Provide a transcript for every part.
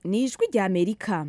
ni ijwi rya amerika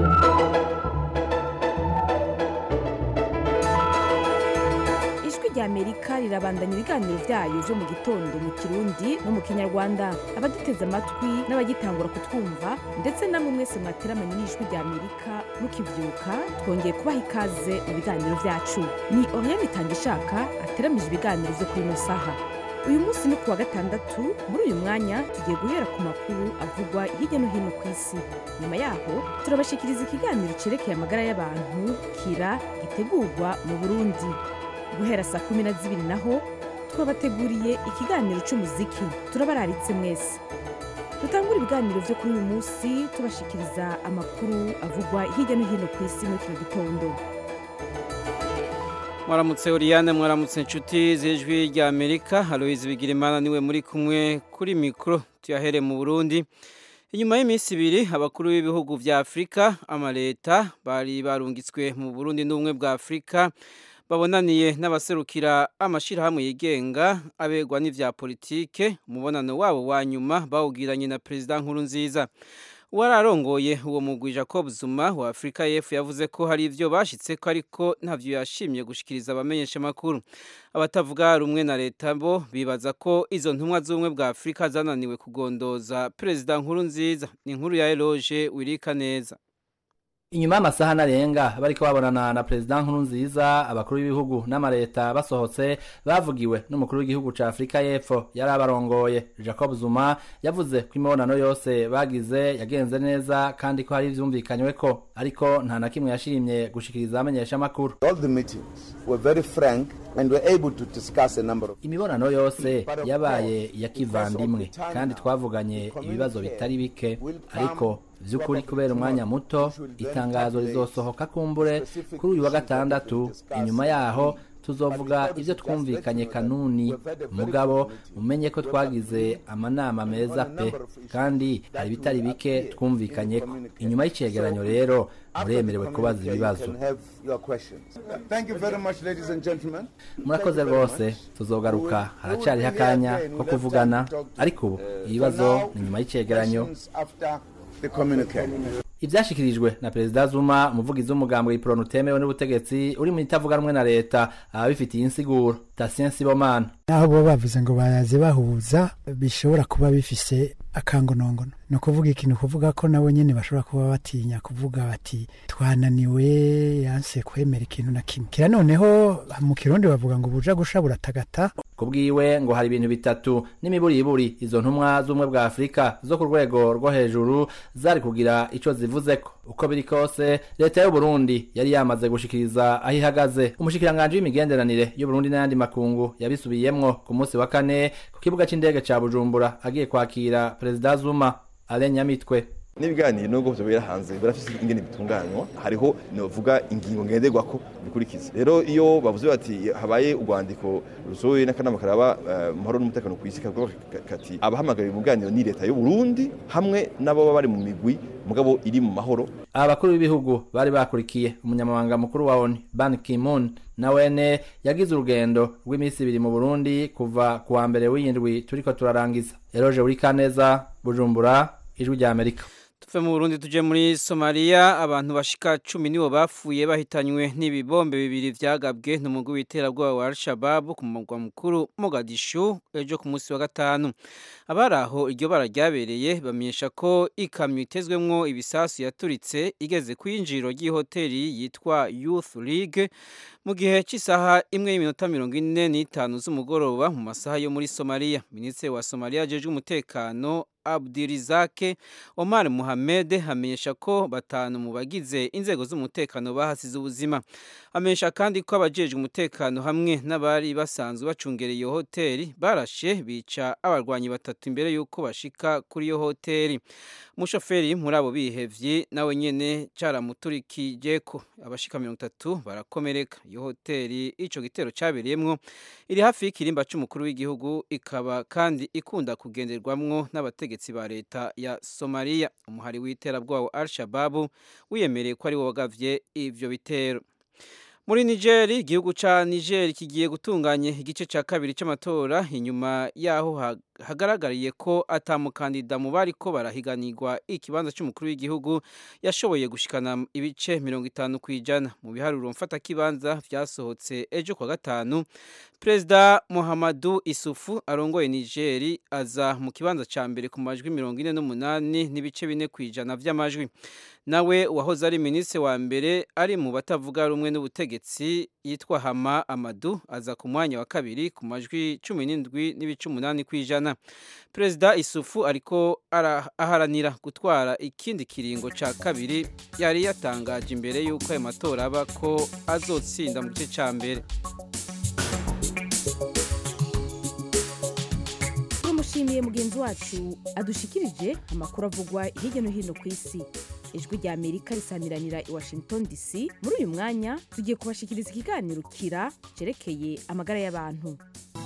ijwi rya amerika rirabandanya ibiganiro byayo byo mu gitondo mu kirundi no mu kinyarwanda abaduteze amatwi n'abagitangura kutwumva ndetse namwe mwese mwateramanye n'ijwi rya amerika mukibyuka twongeye kubaha ikaze mu biganiro byacu ni oriane itangishaka ateramije ibiganiro byo kuri ino saha uyu munsi ni kuwa gatandatu muri uyu mwanya tugiye guhera ku makuru avugwa hirya no hino ku isi nyuma yaho turabashikiriza ikiganiro cerekeye amagara y'abantu kira gitegurwa mu burundi guhera saa kumi na zibiri naho twabateguriye ikiganiro c'umuziki turabararitse mwese dutangura ibiganiro vyo kuri uyu munsi tubashikiriza amakuru avugwa hirya no hino ku isi muri kino gitondo mwaramutse Oriane mwaramutse inshuti z'ijwi rya Amerika Aloise Bigirimana niwe muri kumwe kuri mikro tuyahere mu Burundi inyuma y'iminsi ibiri abakuru b'ibihugu vya Afrika amaleta bari barungitswe mu Burundi n'ubumwe bwa Afrika babonaniye n'abaserukira amashirahamwe yigenga abegwa n'ivya politike umubonano wabo wa nyuma bawugiranye na Perezida Nkurunziza wararongoye uwo mugwi Jacob Zuma wa Afrika y'Epfo yavuze ko hari ivyo bashitse ko ariko ntavyo yashimye gushikiriza abamenyesha makuru abatavuga rumwe na leta bo bibaza ko izo ntumwa z'ubumwe bwa Afrika zananiwe kugondoza Perezida Nkurunziza ni inkuru ya Eloge Wirika neza inyuma y'amasaha narenga bariko babonana na perezida nkurunziza abakuru b'ibihugu n'amareta basohotse bavugiwe n'umukuru w'igihugu ca afurika y'epfo yari abarongoye jacob zuma yavuze ko imibonano yose bagize yagenze neza kandi ko hari ivyumvikanyweko ariko nta na kimwe yashimye gushikiriza abamenyesha amakuru All the meetings were very frank and were able to discuss a number of imibonano yose yabaye ya kivandimwe kandi twavuganye ibibazo bitari bike ariko vy'ukuri kubera umwanya muto itangazo rizosohoka kumbure kuri uyu wa gatandatu inyuma yaho tuzovuga ivyo twumvikanye kanuni mugabo umenye ko twagize amanama meza pe kandi hari bitari bike twumvikanyeko inyuma y'icegeranyo rero muremerewe kubaza ibibazo can have your questions. Thank you very much, ladies and gentlemen. murakoze rwose tuzogaruka haracariho akanya ko kuvugana ariko ubu ibibazo ni nyuma y'icegeranyo Questions after the communique. ivyashikirijwe na perezida zuma umuvugizi w'umugambi w'iporoni utemewe n'ubutegetsi uri mu itavuga rumwe na leta ababifitiye insiguro tasien sibomana naho bo bavuze ngo baraze bahuza bishobora kuba bifise akangonongono ni ukuvuga ikintu kuvuga ko nabo nyene bashobora kuba batinya kuvuga bati twananiwe yanse kwemera ikintu na kimwe kira noneho mu kirundi bavuga ngo buja gusha buratagata kubwiwe ngo hari ibintu bitatu n'imiburiburi izo ntumwa z'ubumwe bwa afurika zo ku rwego rwo hejuru zari kugira ico zivuzeko uko biri kose leta y'uburundi yari yamaze gushikiriza aho ihagaze umushikiranganji w'imigenderanire y'uburundi n'ayandi makungu yabisubiyemwo ku munsi wa kane ku kibuga c'indege ca bujumbura agiye kwakira perezida zuma ale nyamitwe n'ibiganiro nubwo byo hanze birafise ingene bitunganywa hariho novuga ingingo ngenderwako bikurikiza rero iyo bavuze bati habaye urwandiko rusohoye n'akanama karaba eh, amahoro n'umutekano ku isi kavuga kati abahamagariye umuganiro ni leta y'u Burundi hamwe n'abo baba bari mu migwi mugabo iri mu mahoro aba bakuru b'ibihugu bari bakurikiye umunyamabanga mukuru wa onu ban kimun na wene yagize urugendo rw'iminsi ibiri mu burundi kuva ku wa mbere w'iyindwi turiko turarangiza eroje uri kaneza bujumbura ijwi rya amerika tuve mu Burundi tuje muri Somalia abantu bashika cumi nibo bapfuye bahitanywe n'ibibombe bibiri vyagabwe n'umugwi w'iterabwoba wa Al-Shabaab ku mugwa mukuru Mogadishu ejo ku munsi wa gatanu abaraho iryo bara ryabereye bamenyesha ko ikamyo itezwemwo ibisasu yaturitse igeze kwinjiro ry'ihoteli yitwa Youth League mu gihe cy'isaha imwe y'iminota mirongo ine n'itanu z'umugoroba mu masaha yo muri Somalia minisitiri wa Somalia ajejwe umutekano Abdirizake Omar Mohamed hamenyesha ko batanu mu bagize inzego z'umutekano bahasize ubuzima amenyesha kandi ko abajejwe umutekano hamwe n'abari basanzwe bacungereye iyo hoteli barashe bica abarwanyi batatu imbere y'uko bashika kuri iyo hoteli umushoferi muri abo bihevye nawe nyene caramuturikije ko abashika mirongo itatu barakomereka iyo hoteli ico gitero cabereyemwo iri hafi y'ikirimba c'umukuru w'igihugu ikaba kandi ikunda kugenderwamwo n'abategetsi ba leta ya Somalia umuhari w'iterabwoba wa Al-Shabaab wiyemereye ko ari wo wagavye ivyo bitero muri Niger igihugu ca Niger kigiye gutunganya igice ca kabiri c'amatora inyuma yaho hagaragariye ko atamukandida mu bari ko barahiganirwa ikibanza cy'umukuru w'igihugu yashoboye gushikana ibice mirongo itanu ku ijana mu biharuro mfatakibanza byasohotse ejo kwa gatanu perezida muhammadu isufu arongoye nigeri aza mu kibanza cya mbere ku majwi mirongo ine n'umunani n'ibice bine ku ijana by'amajwi nawe uwahoze ari minisitiri wa mbere ari mu batavuga rumwe n'ubutegetsi yitwa hama amadu aza ku mwanya wa kabiri ku majwi cumi n'indwi n'ibice umunani ku ijana perezida isufu ariko aharanira gutwara ikindi kiringo cya kabiri yari yatangaje imbere y'uko ayo matora aba ko azotsinda mu gice cya mbere tumushimiye mugenzi wacu adushikirije amakuru avugwa hirya no hino ku isi ijwi rya amerika risaniranira i washington dc muri uyu mwanya tugiye kubashikiriza ikiganiro kira cyerekeye amagara y'abantu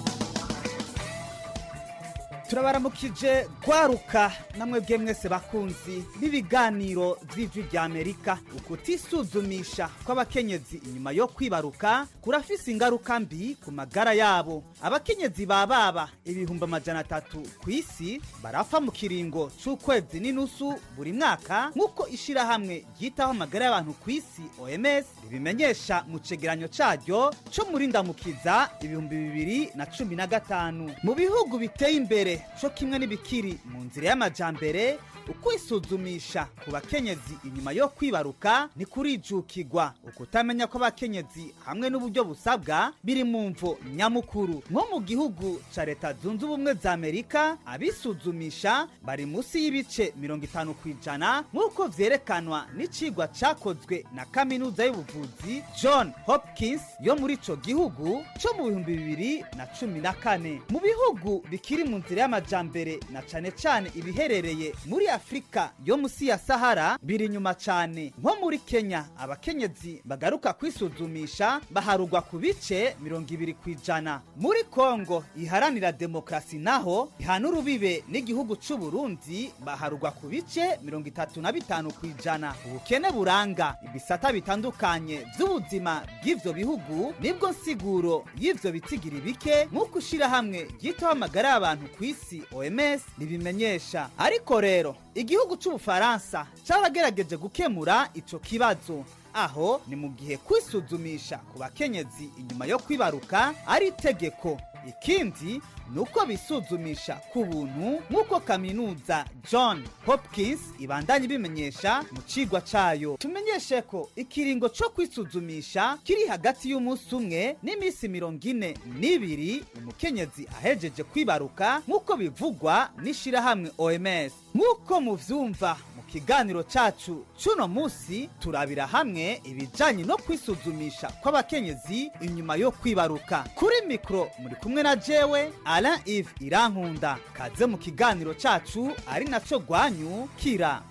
turabaramukije gwaruka namwe bwe mwese bakunzi b'ibiganiro by'ijwi rya amerika ukutisuzumisha kw'abakenyezi inyuma yo kwibaruka kurafise ingaruka mbi ku magara yabo abakenyezi ba baba ibihumbi amajana atatu ku isi barapfa mu kiringo c'ukwezi n'inusu buri mwaka nk'uko ishirahamwe ryitaho amagara y'abantu ku isi oms ribimenyesha mu cegeranyo caryo co muri ndamukiza ibihumbi bibiri na cumi na gatanu mu bihugu biteye imbere co kimwe n'ibikiri mu nzira y'amajambere ukwisuzumisha ku bakenyezi inyuma yo kwibaruka ni kurijukirwa ukutamenya ko abakenyezi hamwe n'uburyo busabwa biri mu mvo nyamukuru nko mu gihugu ca leta zunze ubumwe za amerika abisuzumisha bari munsi y'ibice mirongo itanu ku ijana nk'uko vyerekanwa n'icigwa cakozwe na kaminuza y'ubuvuzi john hopkins yo muri ico gihugu co mu bihumbi bibiri na cumi na kane mu bihugu bikiri mu nzira y'amajambere na cane cane ibiherereye muri afurika yo musi ya sahara biri inyuma cyane nko muri kenya abakenyezi bagaruka kwisuzumisha baharugwa ku bice mirongo ibiri ku ijana muri kongo iharanira demokarasi naho ihana urubibe n'igihugu c'u burundi baharugwa ku bice mirongo itatu na bitanu ku ijana ubukene buranga ibisata bitandukanye by'ubuzima bw'ivyo bihugu nibwo nsiguro y'ivyo bitigira bike nk'uko ishirahamwe ryitaho amagara y'abantu ku isi oms ribimenyesha ariko rero igihugu c'ubufaransa caragerageje gukemura ico kibazo aho ni mu gihe kwisuzumisha ku bakenyezi inyuma yo kwibaruka ari itegeko ikindi ni uko bisuzumisha ku buntu nk'uko kaminuza john hopkins ibandanye ibimenyesha mu cigwa cayo tumenyeshe ko ikiringo co kwisuzumisha kiri hagati y'umunsi umwe n'iminsi mirongo ine n'ibiri umukenyezi ahejeje kwibaruka nk'uko bivugwa n'ishirahamwe oms nk'uko muvyumva mu kiganiro cacu c'uno musi turabira hamwe ibijanye no kwisuzumisha kw'abakenyezi inyuma yo kwibaruka kuri mikro muri kumwe na jewe alain ive irankunda kaze mu kiganiro cacu ari naco gwanyu kira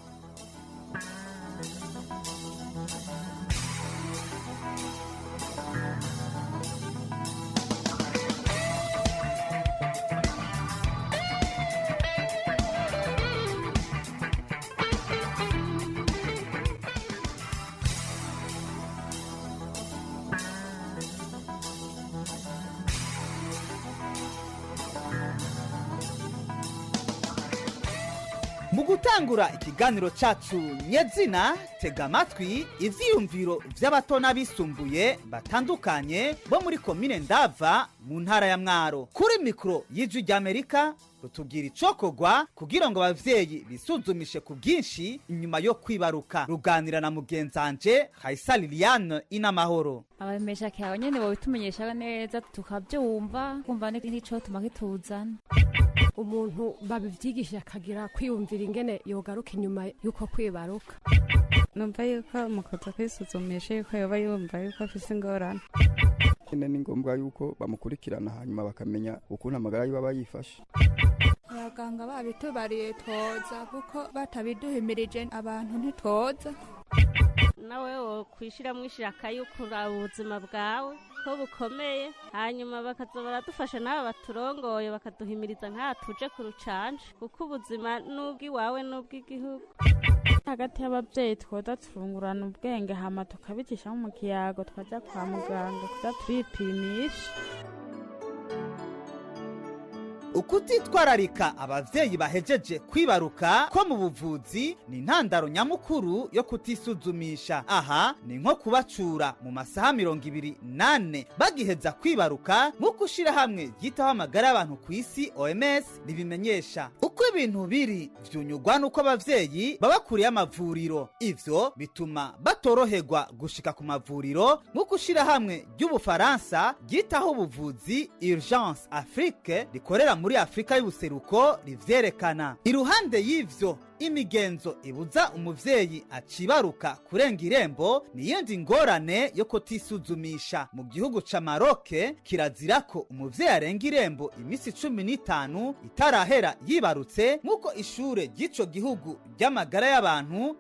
mu gutangura ikiganiro cacu nyezina tega amatwi ivyiyumviro vy'abato n'abisumbuye batandukanye bo muri komine ndava mu ntara ya mwaro kuri mikoro y'ijwi ry'amerika rutubwira icokogwa kugira ngo abavyeyi bisuzumishe ku bwinshi inyuma yo kwibaruka ruganira na mugenzanje hayisa liliane inamahoro abamesha kawe nyene bobitumenyesha neza tukavyumva kumva n'icotuma kituzana umuntu babivyigisha akagira kwiyumvira ingene yogaruka inyuma yuko kwibaruka numva yuko mukuza kwisuzumisha yuko yoba yumva yuko afise ingorane nyine ni ngombwa yuko bamukurikirana hanyuma bakamenya ukuntu amagara yiwe aba yifashe abaganga babitubariye twoza kuko batabiduhimirije abantu ntitwoza nawe wo kwishyiramo ishaka yo kuraba ubuzima bwawe ko bukomeye hanyuma bakaza baradufasha n'aba baturongoye bakaduhimiriza nk'aha tuje ku rucanje kuko ubuzima n'ubw'iwawe n'ubw'igihugu hagati y'ababyeyi twoza turungurana ubwenge hama tukabicishamo mu kiyago twajya kwa muganga kuza turipimisha ukutitwararika abavyeyi bahejeje kwibaruka ko mu buvuzi ni intandaro nyamukuru yo kutisuzumisha aha ni nko kubacura mu masaha mirongo ibiri nane bagiheza kwibaruka nk'uko ishirahamwe ryitaho amagara y'abantu ku isi oms ribimenyesha uko ibintu biri vyunyugwa n'uko abavyeyi baba kure y'amavuriro ivyo bituma batoroherwa gushika ku mavuriro nk'uko ishirahamwe ry'ubufaransa ryitaho ubuvuzi urgence afrique rikorera muri afurika y'ubuseruko rivyerekana iruhande y'ivyo imigenzo ibuza umuvyeyi acibaruka kurenga irembo ni iyindi ngorane yo kutisuzumisha mu gihugu ca maroke kirazira ko umuvyeyi arenga irembo imisi cumi n'itanu itarahera yibarutse nk'uko ishure ry'ico gihugu ry'amagara y'abantu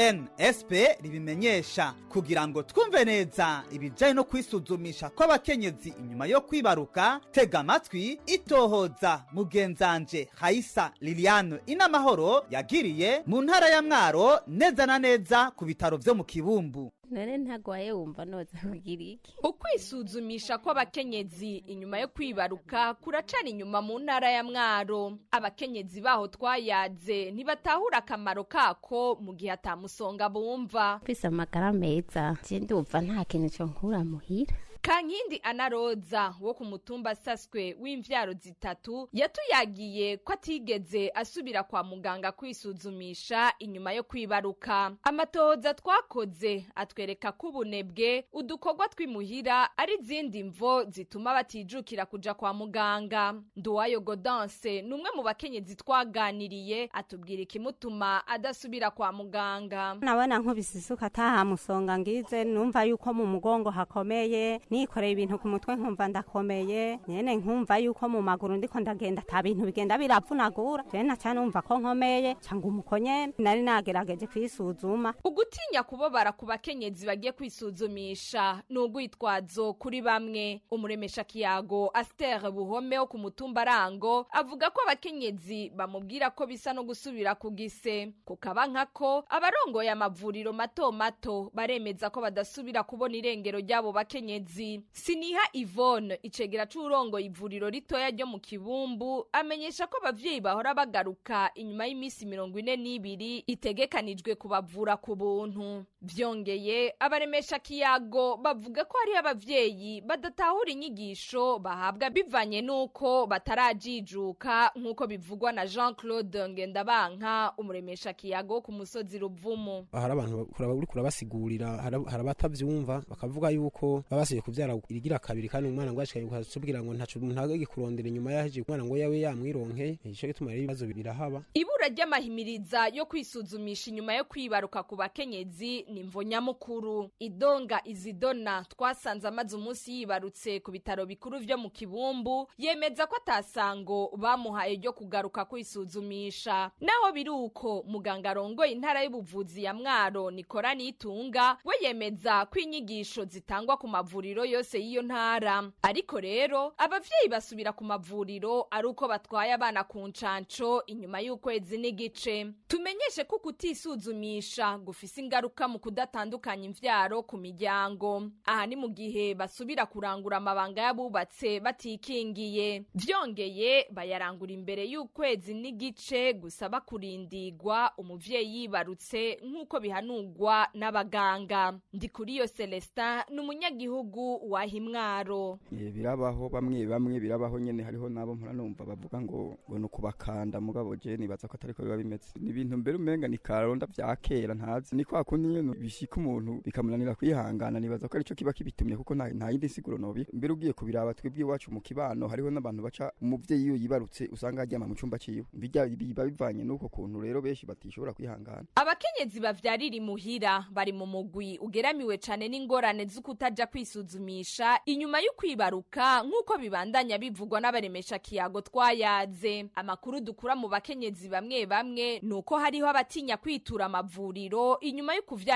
ensp ribimenyesha kugira ngo twumve neza ibijanye no kwisuzumisha kw'abakenyezi inyuma yo kwibaruka tega amatwi itohoza mugenzanje haisa liliane inamahoro yagiriye mu ntara ya mwaro neza na neza ku bitaro vyo mu kibumbu none ntagwaye wumva noza kugira iki ukwisuzumisha kw'abakenyezi inyuma yo kwibaruka kuracana inyuma mu ntara ya mwaro abakenyezi baho twayaze ntibatahura akamaro kako mu gihe atamusonga bumva mfise amagara meza je ndumva nta kintu co nkura muhira kankindi anaroza wo ku mutumba saswe w'imvyaro zitatu yatuyagiye ko atigeze asubira kwa muganga kwisuzumisha inyuma yo kwibaruka amatohoza twakoze atwereka ko ubunebwe udukorwa tw'imuhira ari izindi mvo zituma batijukira kuja kwa muganga nduwayo godanse ni umwe mu bakenyezi twaganiriye atubwira ikimutuma adasubira kwa muganga nabona nkubise isuka atahamusonga ngize numva yuko mu mugongo hakomeye nikoreye ibintu ku mutwe nkumva ndakomeye nyene nkumva yuko mu maguru ndiko ndagenda ata bintu bigenda biravunagura je naca numva ko nkomeye canga umukonye nari nagerageje kwisuzuma ugutinya kubabara ku bakenyezi bagiye kwisuzumisha ni ugwitwazo kuri bamwe umuremesha kiyago astere buhome wo ku mutumba arango avuga ko abakenyezi bamubwira ko bisa no gusubira ku gise kukaba nkako abarongoye amavuriro mato mato baremeza ko badasubira kubona irengero ry'abo bakenyezi siniha ivone icegera c'urongoye ivuriro ritoya ryo mu kibumbu amenyesha ko abavyeyi bahora bagaruka inyuma y'iminsi mirongo ine n'ibiri itegekanijwe kubavura ku buntu vyongeye abaremesha kiyago bavuga ko hariho abavyeyi badatahura inyigisho bahabwa bivanye n'uko batarajijuka nk'uko bivugwa na jean claude ngendabanka umuremesha kiyago wo ku musozi ruvumu hari abantu uriko urabasigurira hari abatavyumva bakavuga yuko babasiye kuvyara irigira kabiri kandi umwana ngo ashikaye ukatubwira ngo ntaco umuntu agege kurondera inyuma yaheje umwana ngo yawe yamwironke ico gituma rero ibibazo birahaba ibura ry'amahimiriza yo kwisuzumisha inyuma yo kwibaruka ku bakenyezi ni mvo nyamukuru idonga izidona twasanze amaze umunsi yibarutse ku bitaro bikuru vyo mu kibumbu yemeza ko atasango bamuhaye ryo kugaruka kwisuzumisha naho biri uko muganga arongoye intara y'ubuvuzi ya mwaro nikora nitunga we yemeza ko inyigisho zitangwa ku mavuriro yose y'iyo ntara ariko rero abavyeyi basubira ku mavuriro ari uko batwaye abana ku ncanco inyuma y'ukwezi n'igice tumenyeshe ko kutisuzumisha gufise ingaruka mu kudatandukanya imvyaro ku miryango aha ni mu gihe basubira kurangura amabanga y'abubatse batikingiye vyongeye bayarangura imbere y'ukwezi n'igice gusaba kurindigwa umuvyeyi yibarutse nk'uko bihanurwa n'abaganga ndi kuri iyo celestin ni umunyagihugu wa himwaro birabaho bamwe bamwe birabaho nyene hariho nabo mpora numva bavuga ngo ngo ni ukubakanda mugabo je nibaza ko atariko biba bimeze ni ibintu mbere umenga ni karonda vya kera ntazi ni kwa kundi nyene bishika umuntu bikamunanira kwihangana nibaza ko arico kiba kibitumye kuko nta nta yindi siguro nobi mbere ugiye kubiraba twebwe iwacu mu kibano hariho n'abantu baca umuvyeyi iyo yibarutse usanga aryama mu cumba ciwe bijya biba bivanye n'uko kuntu rero benshi batishobora kwihangana abakenyezi bavyarira imuhira bari mu mugwi ugeramiwe cane n'ingorane z'ukutaja kwisuzumisha inyuma y'ukwibaruka nk'uko bibandanya bivugwa n'abaremesha kiyago twayaze amakuru dukura mu bakenyezi bamwe bamwe nuko hariho abatinya kwitura amavuriro inyuma yo kuvyara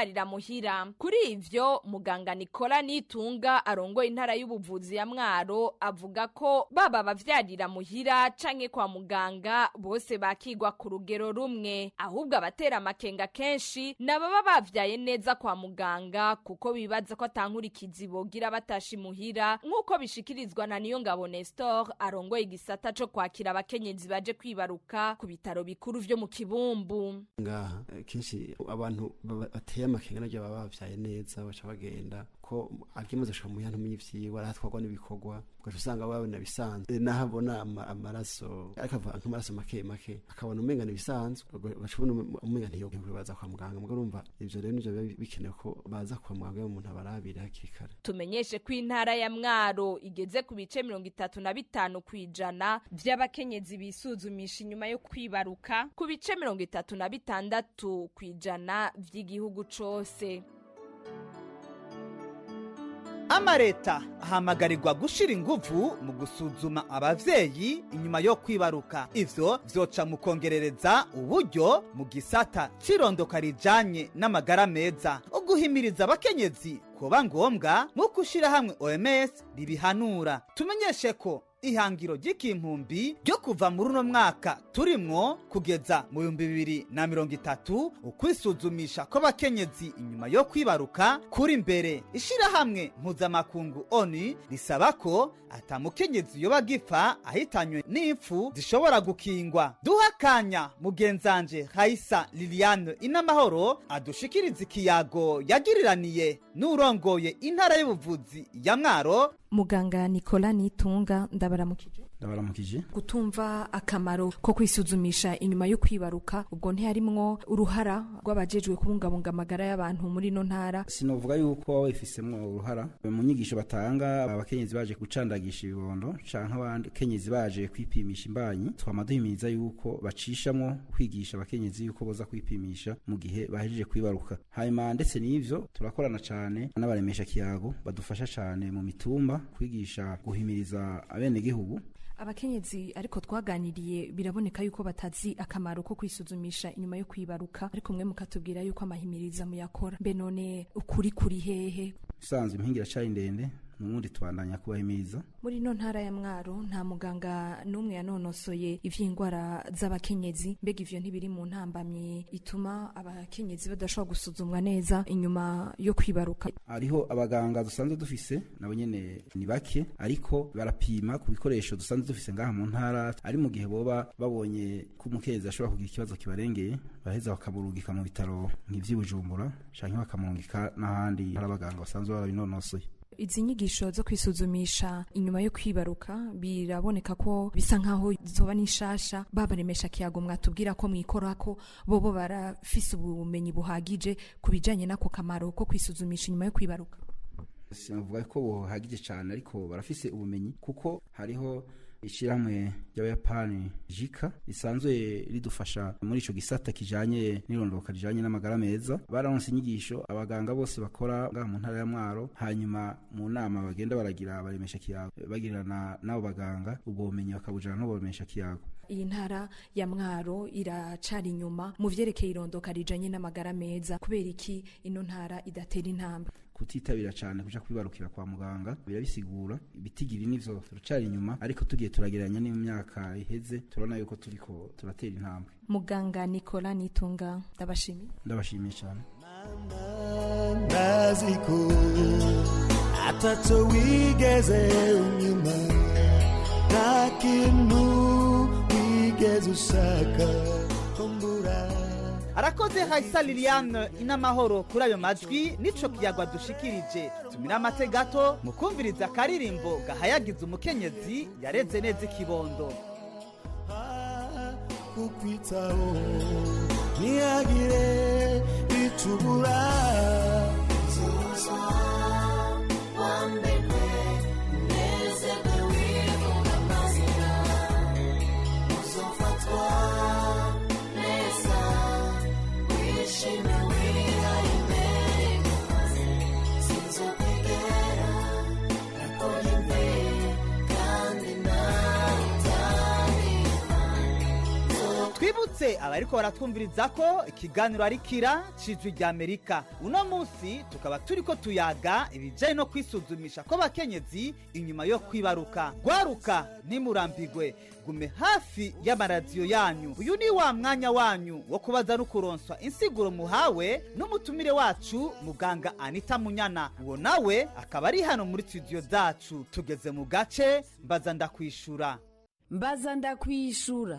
kuvyarira muhira kuri ivyo muganga Nicola Nitunga arongoye intara y'ubuvuzi ya Mwaro avuga ko baba bavyarira muhira canke kwa muganga bose bakigwa ku rugero rumwe ahubwo abatera amakenga kenshi nababa bavyaye neza kwa muganga kuko bibaza ko atankurikizi bogira batashi muhira nk'uko bishikirizwa na niyo ngabo Nestor arongoye igisata co kwakira abakenyezi baje kwibaruka ku bitaro bikuru vyo mu kibumbu ngaha eh, kenshi abantu baba- bateye amakenga nabyo baba bavyaye neza baca bagenda ko akimaze gushika mu yantu myivyigwa arahatwarwa n'ibikorwa ugaca usanga babona bisanzwe naho abona ama- amaraso ariko ava nk'amaraso make make akabona umenga bisanzwe ugaca ubona ume- umenga ntiyokwiye baza kwa muganga muga urumva ivyo rero nivyo biba bikenewe ko baza kwa muganga iyo umuntu abarabire hakiri kare tumenyeshe ko intara ya mwaro igeze ku bice mirongo itatu na bitanu ku ijana vy'abakenyezi bisuzumisha inyuma yo kwibaruka ku bice mirongo itatu na bitandatu ku ijana vy'igihugu cose amareta ahamagarirwa gushira inguvu mu gusuzuma abavyeyi inyuma yo kwibaruka ivyo vyoca mu kongerereza uburyo mu gisata c'irondoka rijanye n'amagara meza uguhimiriza abakenyezi kuba ngombwa nk'uko ishirahamwe oms ribihanura tumenyeshe ko ihangiro ry'ikimpumbi ryo kuva muri uno mwaka turimwo kugeza mu bihumbi bibiri na mirongo itatu ukwisuzumisha kw'abakenyezi inyuma yo kwibaruka kuri imbere ishirahamwe mpuzamakungu oni risaba ko atamukenyezi yoba gipfa ahitanywe n'impfu zishobora gukingwa duha akanya mugenzanje raisa liliane inamahoro adushikiriza ikiyago yagiriraniye n'urongoye intara y'ubuvuzi ya mwaro muganga nicola nitunga ndabaramukije ndabaramukije gutumva akamaro ko kwisuzumisha inyuma yo kwibaruka ubwo ntiharimwo uruhara rw'abajejwe kubungabunga amagara y'abantu muri ino ntara sinovuga yuko baba bifisemwo uruhara mu nyigisho batanga abakenyezi baje gucandagisha ibibondo canke abakenyezi baje kwipimisha imbanyi twama duhimiriza yuko bacishamwo kwigisha abakenyezi yuko boza kwipimisha mu gihe bahejeje kwibaruka hanyuma ndetse n'ivyo turakorana cane n'abaremesha kiyago badufasha cane mu mitumba kwigisha guhimiriza abenegihugu abakenyezi ariko twaganiriye biraboneka yuko batazi akamaro ko kwisuzumisha inyuma yo kwibaruka ariko mwe mukatubwira yuko amahimiriza muyakora mbe none ukuri kuri hehe usanzwe impingira cari ndende n'ubundi tubandanya kubahimiriza muri ino ntara ya mwaro nta muganga n'umwe yanonosoye ivy'indwara z'abakenyezi mbega ivyo ntibiri mu ntambamye ituma abakenyezi badashobora gusuzumwa neza inyuma yo kwibaruka hariho abaganga dusanzwe dufise nabo nyene ni bake ariko barapima ku bikoresho dusanzwe dufise ngaha mu ntara ari mu gihe boba babonye ko umukenyezi ashobora kugira ikibazo kibarengeye baheza bakamurungika mu bitaro nk'ivy'i bujumbura canke bakamurungika n'ahandi hari abaganga basanzwe barabinonosoye izi nyigisho zo kwisuzumisha inyuma yo kwibaruka biraboneka ko bisa nkaho zoba n'ishasha babaremesha kiyago mwatubwira ko mwikora ko bobo barafise ubumenyi buhagije ku bijanye n'ako kamaro ko kwisuzumisha inyuma yo kwibaruka sinavuga ko buhagije cyane ariko barafise ubumenyi kuko hariho ishyirahamwe ry'abayapani jika risanzwe ridufasha muri ico gisata kijanye n'irondoka rijanye n'amagara meza bararonse inyigisho abaganga bose bakora ngaha mu ntara ya mwaro hanyuma mu nama bagenda baragira baremesha kiyago bagirana n'abo baganga ubwo bumenyi bakabujana n'ubo baremesha kiyago iyi ntara ya mwaro iracari inyuma mu vyerekeye irondoka rijanye n'amagara meza kubera iki ino ntara idatera intambwe kutitabira cyane kuja kwibarukira kwa muganga birabisigura ibitigiri nivyo turacari inyuma ariko tugiye turagereranya n'imyaka iheze turabona yuko turiko turatera intambwe muganga nicola nitunga ndabashimiye ndabashimiye cyane ndaziko ataco wigeze unyuma nta kintu wigeze ushaka kumbura arakoze hayisa liliane inamahoro kuri ayo majwi nico kiyagwa dushikirije tumira amate gato mu kumviriza akaririmbo gahayagiza umukenyezi yareze neza ikibondo kukwitaho ntihagire icubura twibutse twibutse abariko baratwumviriza ko ikiganiro ari kira cijwi rya amerika uno munsi tukaba turiko tuyaga ibijanye no kwisuzumisha kw'abakenyezi inyuma yo kwibaruka gwaruka ntimurambigwe gume hafi y'amaradiyo yanyu uyu ni wa mwanya wanyu wo kubaza no kuronswa insiguro muhawe n'umutumire wacu muganga anita munyana uwo nawe akaba ari hano muri studio zacu tugeze mu gace mbaza ndakwishura mbaza ndakwishura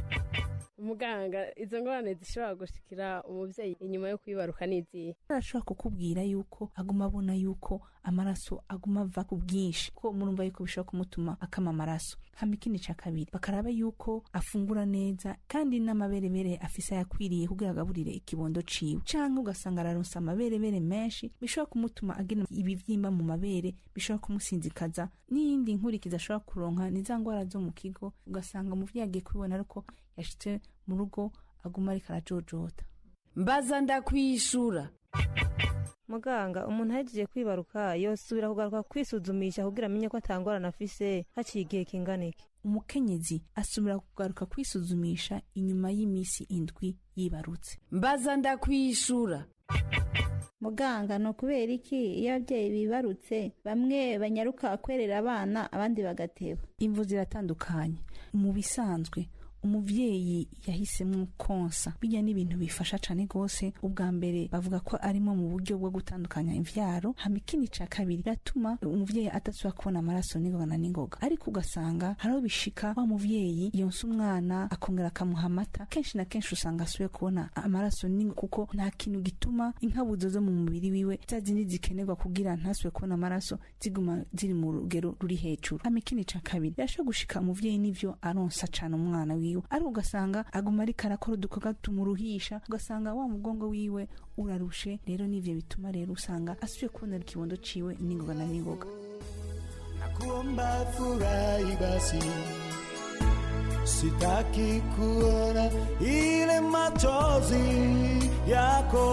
umuganga izo ngorane zishobora gushikira umubyeyi inyuma yo kwibaruka n'izihe arashobora kukubwira yuko aguma abona yuko amaraso aguma ava ku bwinshi ko murumva yuko bishobora kumutuma akama amaraso hama ikindi ca kabiri bakaraba yuko afungura neza kandi n'amaberebere afise ayakwiriye kugira agaburire ikibondo ciwe canke ugasanga araronsa amaberebere menshi bishobora kumutuma agira ibivyimba mu mabere bishobora kumusinzikaza n'iyindi nkurikizi ashobora kuronka ni za ngwara zo mu kigo ugasanga umuvyeyi agiye kubibona ariko yashitse mu rugo aguma ariko arajojota mbaza ndakwishura muganga umuntu ahejeje kwibaruka yosubira kugaruka kwisuzumisha kugira amenye ko atangorana afise haciye igihe kingana iki umukenyezi asubira kugaruka kwisuzumisha inyuma y'iminsi indwi yibarutse mbaza ndakwishura muganga ni ukubera iki iyo ababyeyi bibarutse bamwe banyaruka kwerera abana abandi bagateba imvu ziratandukanye mu bisanzwe umuvyeyi yahisemo konsa bijya n'ibintu bifasha cane gose ubwa mbere bavuga ko arimo mu buryo bwo gutandukanya imvyaro hama ikindi ca kabiri biratuma umuvyeyi adasubira kubona amaraso n'ingoga na n'ingoga ariko ugasanga hariho bishika wa muvyeyi yonsa umwana akongera akamuha amata kenshi na kenshi usanga asubiye kubona amaraso n'ingoga kuko nta kintu gituma inkabuzo zo mu mubiri wiwe za zindi zikenerwa kugira ntasubire kubona amaraso ziguma ziri mu rugero ruri hejuru hama ikindi ca kabiri birashobora gushika umuvyeyi n'ivyo aronsa cane umwana wiwe ariko ugasanga aguma ariko arakora udukorwa tumuruhisha ugasanga wa mugongo wiwe urarushe rero n'ivyo bituma rero usanga asubiye kubonera ikibondo ciwe n'ingoga na n'ingoga nakuomba furahi basi sitaki kuona ile machozi yako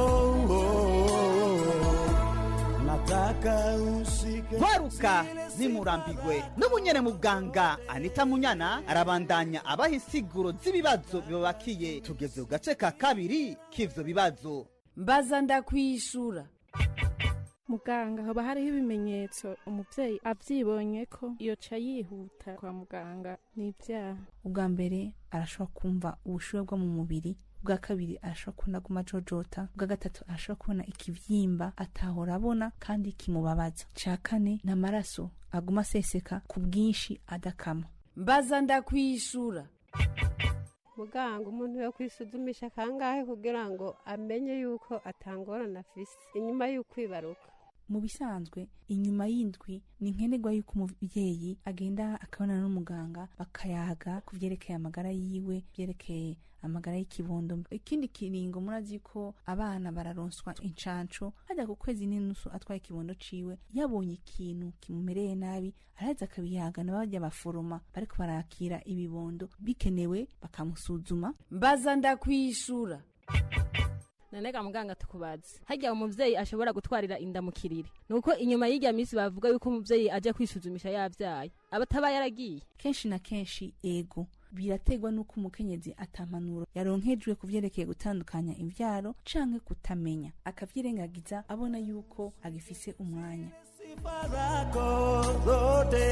nataka usike gwaruka zimurambigwe n'ubunyene muganga anita munyana arabandanya abaha insiguro z'ibibazo bibabakiye tugeze ku gace ka kabiri k'ivyo bibazo mbaza ndakwishura muganga haba hariho ibimenyetso umubyeyi abyibonye ko yoca yihuta kwa muganga ni ibyaha ubwa mbere arashobora kumva ubushuhe bwo mu mubiri ubwa kabiri arashobora kubona aguma ajojota ubwa gatatu arashobora kubona ikivyimba atahora abona kandi kimubabaza ca kane ni amaraso aguma aseseka ku bwinshi adakama mbaza ndakwishura muganga umuntu yo kwisuzumisha kangahe kugira ngo amenye yuko atangorana afise inyuma y'ukwibaruka mu bisanzwe inyuma y'indwi ni nkenerwa yuko umubyeyi agenda akabonana n'umuganga bakayaga ku byerekeye amagara yiwe byerekeye amagara y'ikibondo ikindi kiringo murazi ko abana bararonswa incanco hajya ku kwezi n'inusu atwaye ikibondo ciwe yabonye ikintu kimumereye nabi araheza akabiyaga na bajya baforoma bariko barakira ibibondo bikenewe bakamusuzuma mbaza ndakwishura nanega muganga tukubaze harya umuvyeyi ashobora gutwarira inda mu kiriri nuko inyuma y'irya minsi bavuga yuko umuvyeyi aja kwisuzumisha yavyaye aba ataba yaragiye kenshi na kenshi ego biraterwa n'uko umukenyezi atamanuro yaronkejwe ku vyerekeye gutandukanya imvyaro canke kutamenya akavyirengagiza abona yuko agifise umwanya barako zote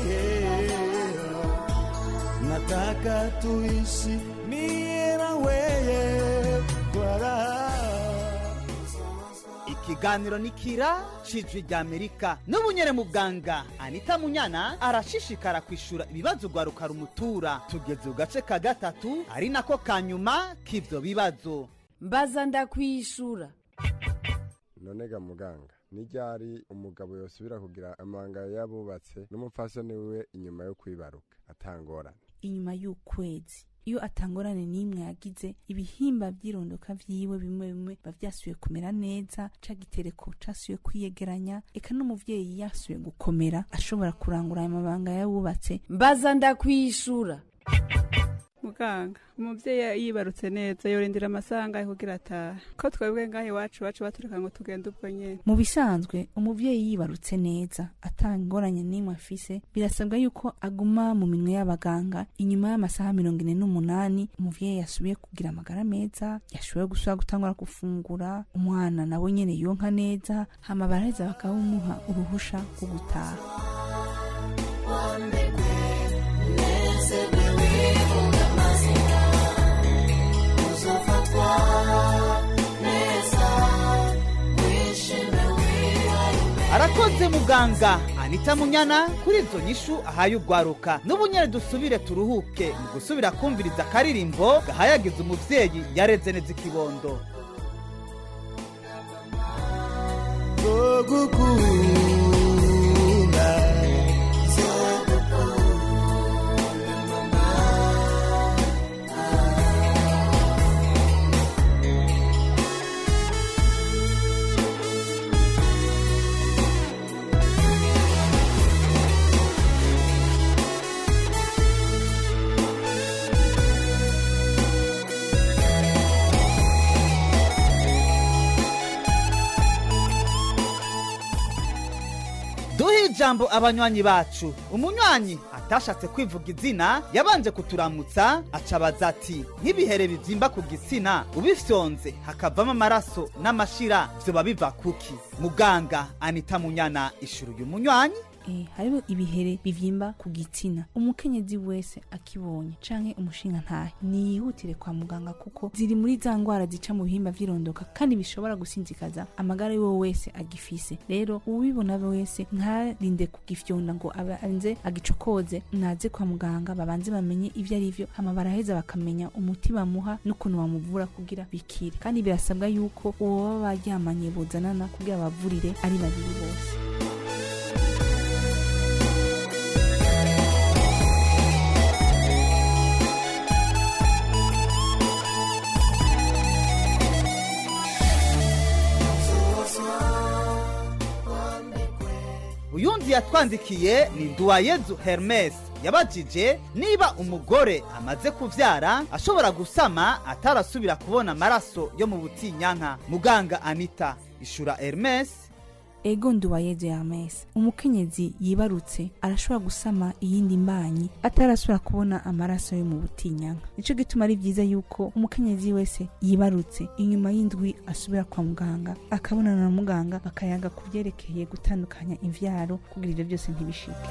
nataka tuishi mie na weye kwa raha ikiganiro ni kira cijwi rya amerika n'ubunyere muganga anita munyana arashishikara kwishura ibibazo rwaruka rumutura tugeze ku gace ka gatatu ari nako ka nyuma k'ivyo bibazo mbaza ndakwishura nonega muganga n'iryari umugabo yosubira kugira amabanga y'abubatse n'umupfasoni wiwe inyuma yo kwibaruka atangorane inyuma y'ukwezi iyo atangorane n'imwe yagize ibihimba by'irondoka vyiwe bimwe bimwe biba vyasubiye kumera neza ca gitereko casubiye kwiyegeranya eka n'umuvyeyi yasubiye gukomera ashobora kurangura ayo mabanga y'abubatse mbaza ndakwishura muganga umubyeyi yibarutse neza yorindira amasaha angahe kugira atahe ko twebwe ngaho iwacu iwacu batureka ngo tugende ubwo nyene mu bisanzwe umubyeyi yibarutse neza atangoranye n'imwe afise birasabwa yuko aguma mu minwe y'abaganga inyuma y'amasaha mirongo ine n'umunani umuvyeyi yasubiye kugira amagara meza yashoboye gusubira gutangura gufungura umwana nawe nyene yonka neza hama baraheza bakawumuha uruhusha rwo gutaha arakoze muganga anita munyana kuri izo nyishu ahaye ugwaruka n'ubu nyene dusubire turuhuke mu gusubira kumviriza akaririmbo gahayagiza umuvyeyi yareze neza ikibondo zogukunda duhe ijambo abanywanyi bacu umunywanyi atashatse kwivuga izina yabanje kuturamutsa acabaza ati nk'ibihere bivyimba ku gitsina ubifyonze hakavamo amaraso n'amashira vyoba biva kuki muganga anita munyana ishuru uyu munywanyi Eh, hariho ibihere bivyimba ku gitsina umukenyezi wese akibonye canke umushinga ntahe niyihutire kwa muganga kuko ziri muri za ngwara zica mu bihimba vy'irondoka kandi bishobora gusinzikaza amagara y'uwo wese agifise rero uwibona wese ntarinde kugifyonda ngo abe anze agicokoze naze kwa muganga babanze bamenye ivyo ari vyo hama baraheza bakamenya umuti bamuha n'ukuntu bamuvura kugira bikire kandi birasabwa yuko uwo baba baryamanye bozanana kugira bavurire ari babiri bose uyundi yatwandikiye ni nduwayezu hermes yabajije niba umugore amaze kuvyara ashobora gusama atarasubira kubona amaraso yo mu butinyanka muganga anita ishura hermes ego nduwayezu yamese umukenyezi yibarutse arashobora gusama iyindi mbanyi atarasubira kubona amaraso yo mu butinyanka nico gituma ari vyiza yuko umukenyezi wese yibarutse inyuma y'indwi asubira kwa muganga akabonana na muganga bakayaga ku vyerekeye gutandukanya imvyaro kugira ivyo byose ntibishike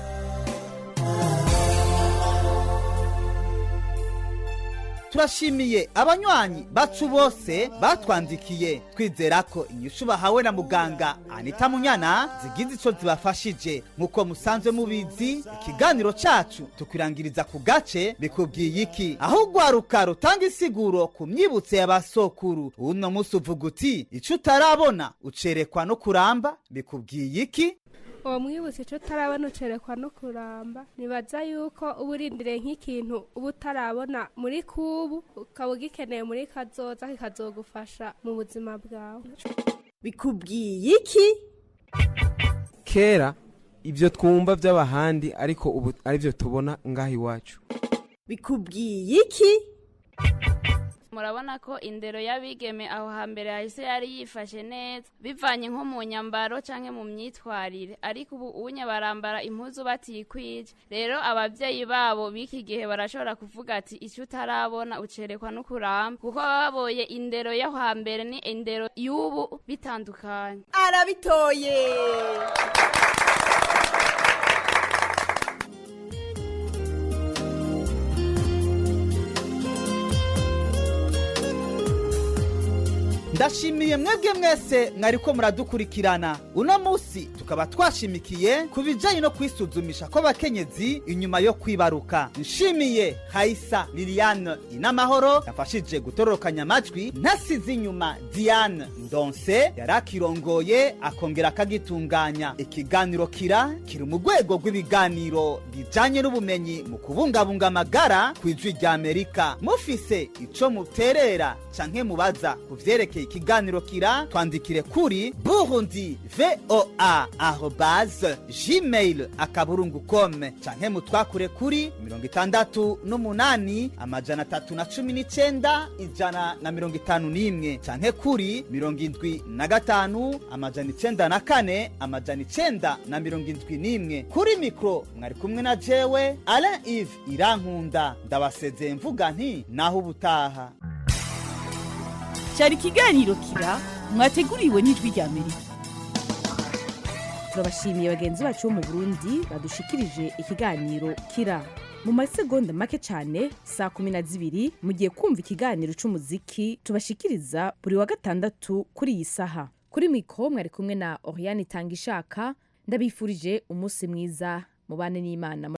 turashimiye abanywanyi bacu bose batwandikiye twizera ko inyishu bahawe na muganga anita munyana zigize ico zibafashije nk'uko musanzwe mubizi ikiganiro cacu tukwirangiriza ku gace bikubwiye iki aho ugwaruka rutanga insiguro ku myibutse y'abasokuru uno musi uvuga uti ico utarabona ucerekwa no kuramba bikubwiye iki uwo mwibutse icyo utarabona ucerekwa no kuramba nibaza yuko uba urindiriye nk'ikintu uba utarabona muri kubu ukaba ugikeneye muri kazoza kikazogufasha mu buzima bwawe bikubwiye iki kera ibyo twumva by'abahandi ariko ubu aribyo tubona ngaho iwacu bikubwiye iki murabona ko indero y'abigeme aho hambere hahise yari yifashe neza bivanye nko mu nyambaro canke mu myitwarire ariko ubu unye barambara impuzu batikwije rero abavyeyi babo b'iki gihe barashobora kuvuga ati icyo utarabona ucerekwa no kuramba kuko baba baboye indero yo hambere ni indero y'ubu bitandukanye arabitoye ndashimiye mwebwe mwese mwariko muradukurikirana uno musi tukaba twashimikiye ku bijanye no kwisuzumisha kw'abakenyezi inyuma yo kwibaruka nshimiye hayisa liliane inamahoro yafashije gutororokanya amajwi ntasize inyuma diane ndonse yari akirongoye akongera akagitunganya ikiganiro kira kiri mu rwego rw'ibiganiro bijanye n'ubumenyi mu kubungabunga amagara ku ijwi rya amerika mufise ico muterera canke mubaza ku vyerekeye ikiganiro kira twandikire kuri burundi voa arobase gmail akaburungu kome canke mutwakure kuri mirongo itandatu n'umunani amajana atatu na cumi n'icenda ijana na mirongo itanu n'imwe canke kuri mirongo indwi na gatanu amajana icenda na kane amajana icenda na mirongo indwi n'imwe kuri mikro mwari kumwe na jewe alain ive irankunda ndabasezeye mvuga nti naho ubutaha cyari ikiganiro kira mwateguriwe n'ijwi rya amerika turabashimiye bagenzi bacu bo mu burundi badushikirije ikiganiro kira mu masegonda make cyane saa kumi na zibiri mugiye kumva ikiganiro cy'umuziki tubashikiriza buri wa gatandatu kuri iyi saha kuri mikoro mwari kumwe na oriane itanga ishaka ndabifurije umunsi mwiza mubane n'imana